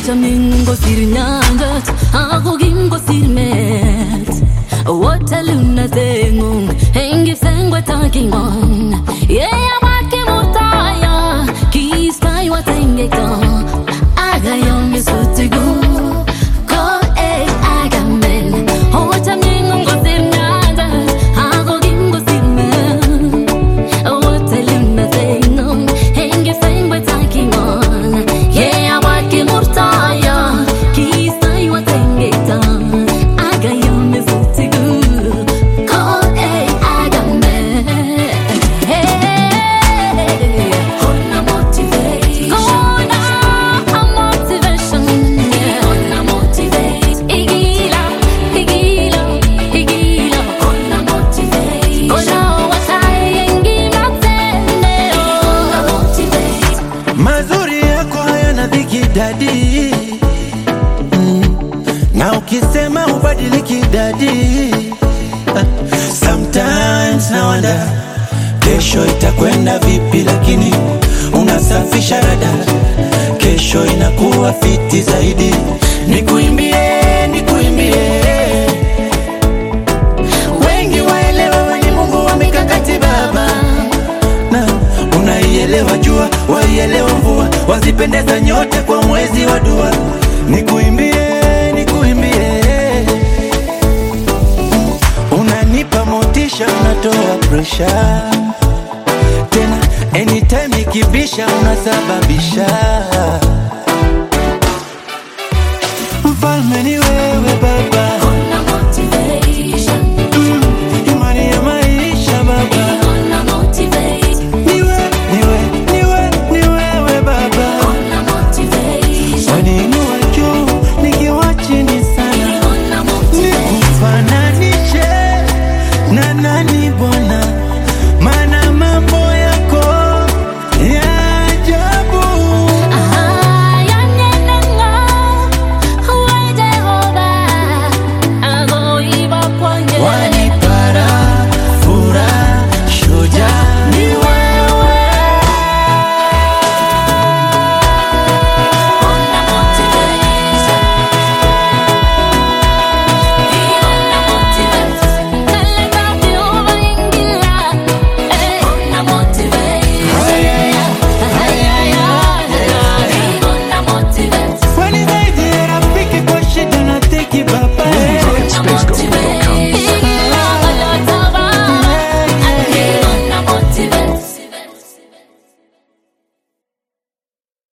Ochamin ngosir nyanjet Ako kin ngosir met Wotaluna zengung Hengi sengwe takingon Yeah, wake mutaya Kistai watengeko Agayon misutigu Ko eh agamen Ochamin ngosir nyanjet Ako kin ngosir met Wotaluna zengung Hengi sengwe takingon Yeah, wake mutaya Kistai watengeko Agayon misutigu Ko eh agamen Hey Hona motivate Hona motivation Hona motivate Igila Igila Igila Hona motivate Hona watayengi matende Hona motivate Mazuri yako hayana dhiki dadi mm. Na ukisema ubadiliki dadi Ah, Sometimes na wanda kesho itakwenda vipi, lakini unasafisha rada, kesho inakuwa fiti zaidi. Nikuimbie, nikuimbie, wengi waelewa wenye Mungu wa mikakati baba na unaielewa jua, waielewa mvua, wazipendeza nyote kwa mwezi wa dua. Nikuimbie, nikuimbie, unanipa motisha, unatoa presha tena, anytime ikibisha unasababisha